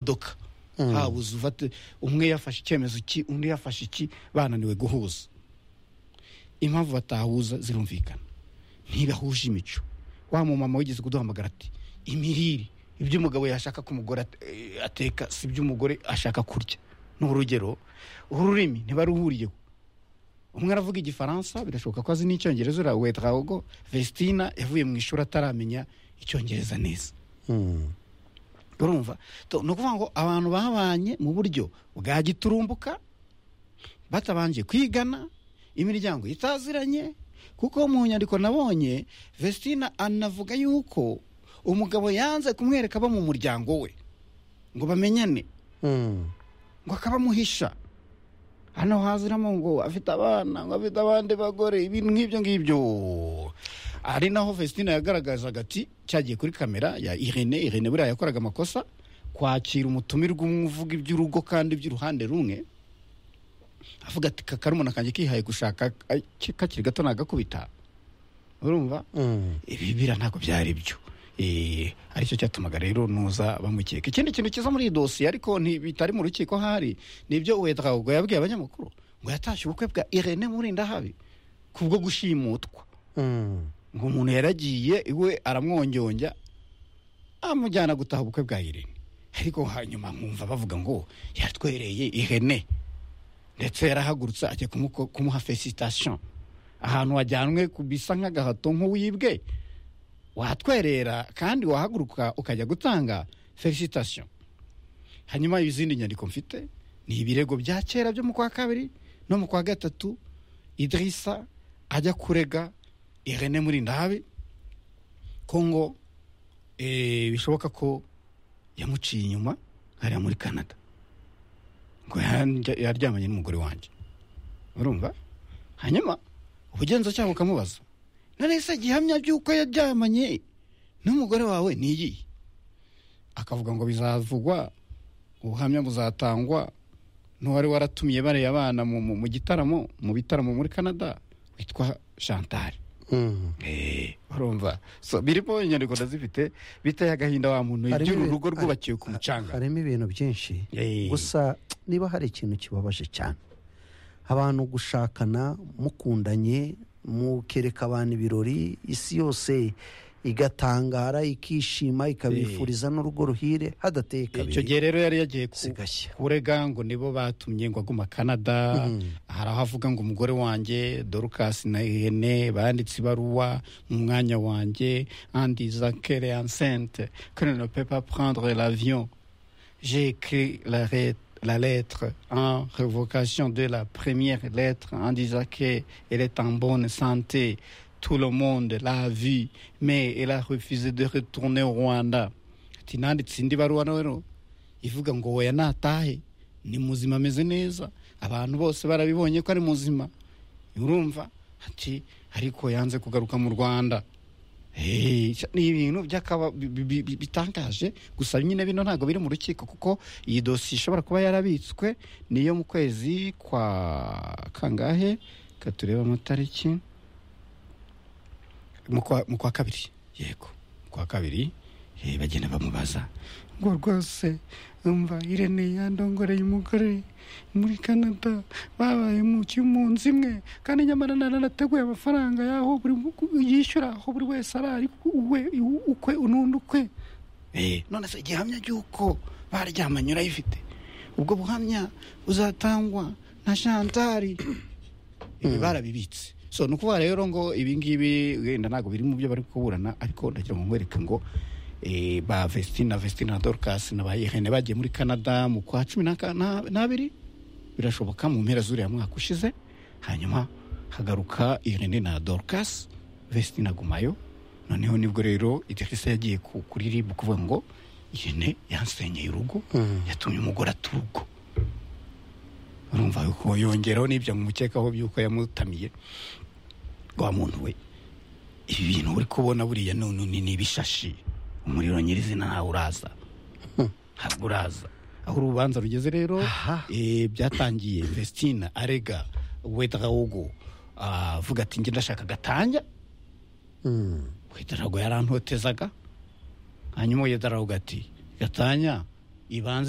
modoka habuze ufate umwe yafashe icyemezo ki undi yafashe iki bananiwe guhuza impamvu batahuza zirumvikana ntibahuje imico wa mumama wigeze kuduhamagara ati imirire ibyo umugabo yashaka ko umugore at- eh, ateka si ibyo umugore ashaka kurya ni urugero ururimi ntibaruhuriyeho umwe aravuga igifaransa birashoboka ko azi n'icyongereza uriya wetrago vestina yavuye mu ishuri ataramenya icyongereza neza Mm. urumva To, ni ukuvuga ngo abantu babanye mu buryo bwa giturumbuka batabanje kwigana imiryango itaziranye kuko mu nyandiko nabonye vestina anavuga yuko umugabo yanze kumwereka abo mu muryango we ngo bamenyane Mm. ngo akabamuhisha hano haziramo ngo afite abana ngo afite abandi bagore ibintu nk'ibyo ngibyo ari naho vestina yagaragazaga ati cyagiye kuri kamera ya irene irene buriya yakoraga amakosa kwakira umutumirwa umwe uvuga iby'urugo kandi by'uruhande rumwe avuga ati kakarumuna kanjye kihaye gushaka ka- kakiri gato nagakubita urumva Mm. ibi bira ntabwo byari byo Eh, aricyo cyatumaga rero nuza bamukeka ikindi kintu kiza muri iyi dosiye ariko nti- bitari mu rukiko hari nibyo uwedrago yabwiye abanyamakuru ngo yatashye ubukwe bwa irene murindahabi kubwo gushimutwa Mm. ngo umuntu yaragiye iwe aramwongyonja amujyana gutaha ubukwe bwa irene ariko hanyuma nkumva bavuga ngo yatwereye ihene ndetse yarahagurutse ajya kumuko- kumuha felicitation ahantu wajyanwe ku- bisa nk'agahato nk'uwibwe watwerera kandi wahaguruka ukajya gutanga felicitation hanyuma izindi nyandiko mfite ni ibirego bya kera byo mu kwa kabiri no mu kwa gatatu idirisa ajya kurega irene murindahabi ko ngo eh, bishoboka ko yamuciye inyuma hariya muri canada ngo yarya- yaryamanye n'umugore wanjye urumva hanyuma ubugenzacyaha bukamubaza none se gihamya by'uko yaryamanye n'umugore wawe niyihe akavuga ngo bizavugwa ubuhamya buzatangwa n'uwari waratumiye bariya abana mu, mu, mu gitaramo mu bitaramo muri canada witwa chantal Mm. Eh, urumva so birimo inyandiko ndazifite biteye agahinda wa muntu Harimo iby'uru ibi- rugo rwubakiwe ku ha- mucanga harimo ibintu byinshi Eh. gusa niba hari ikintu kibabaje cyane abantu gushakana mukundanye mukereka abantu ibirori isi yose igatangara ikishima ikabifuriza n'urugo ruhire hadateye icyo kabiri gihe rero yari yagiye ku- sigashya kurega ngo nibo batumye ngo aguma canada hari aho avuga ngo umugore wanjye dorcas na ihene banditse ibaruwa mu mwanya wanjye andi zakere ansente que ne peut pas prendre l'avion j'ai écrit la, re- la lettre en révocation de la première lettre en disant qu'elle est en bonne santé. Tout le monde l'a vu, mais elle a refusé de retourner au Rwanda. tinanditse indi baruwa rero ivuga ngo weya natahe ni muzima ameze neza abantu bose barabibonye ko ari muzima urumva ati ariko yanze kugaruka mu rwanda Hey, ni ibintu by'akaba- bi- bi- bi- bitangaje gusa nyine bino ntabwo biri mu rukiko kuko iyi dosiye ishobora kuba yarabitswe niyo mu kwezi kwa kangahe katureba amatariki mu kwa- mu kwa kabiri yego mu kwa kabiri eh, bagenda bamubaza ngo rwose umva irene yandongoreye umugore muri canada babaye mu kimunsi imwe kandi nyamara naranateguye amafaranga y'aho buri yishyura aho buri wese arari we ukwe unundi ukwe none se igihamya cy'uko baryamanye urayifite ubwo buhamya buzatangwa na shantari ibi barabibitse so ni ukuvuga rero ngo ibi ngibi wenda ntabwo biri mu byo bari kuburana ariko ndagira ngo nkwereke ngo eh, ba vestina vestina na dorcas na ba irene bagiye muri canada mu kwa cumi n'aka- na- n'abiri birashoboka mu mpera z'uriya mwaka ushize hanyuma hagaruka irene na dorcas vestina gumayo noneho nibwo rero idirisa yagiye ku- kuri rib kuvuga ngo irene yansenyeye urugo yatumye umugore aturugo urumva yuko yongeraho n'ibyo mumukekaho by'uko yamutamiye wa muntu we ibi bintu uri kubona buriya none ni ibishashi umuriro nyirizina ntawe uraza ntabwo uraza aho urubanza rugeze rero Aha. eh, byatangiye vestina arega wedrawogo avuga ati njye ndashaka gatanya wedrawogo yarantotezaga hanyuma wedrawogo ati gatanya ibanze